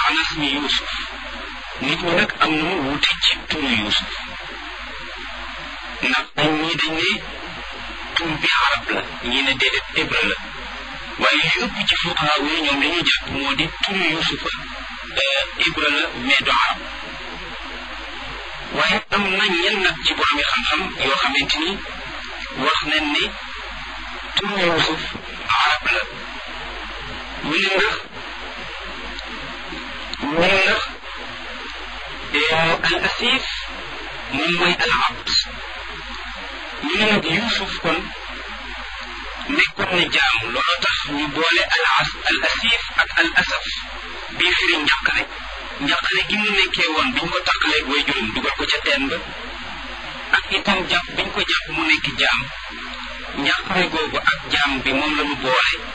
ala ismi Yuusuf nit ñi nag am nañu wuute ci turu Yuusuf ndax dañ ñii dañ ne tur bi arab la ñii ne déedéet hébreu la waaye li ëpp ci fuqahaa yi ñoom li ñu jàpp moo di turu Yuusufa hébreu la mais du arab waaye am na ñenn nag ci boromi xam-xam yoo xamante ni wax nañ ne turu Yuusuf arab la ñu ne ndax ñu ne ndax al asif moom mooy al abd ñu ne nag Yuusuf kon nekkoon na jaam looloo tax ñu boole al as al asif ak al asaf bii firi njàqare njàqare gi mu nekkee woon biñ ko tàqaleeg way juróom dugal ko ca teen ba ak itam jàpp biñ ko jàpp mu nekk jaam njàqare googu ak jaam bi moom la ñu boole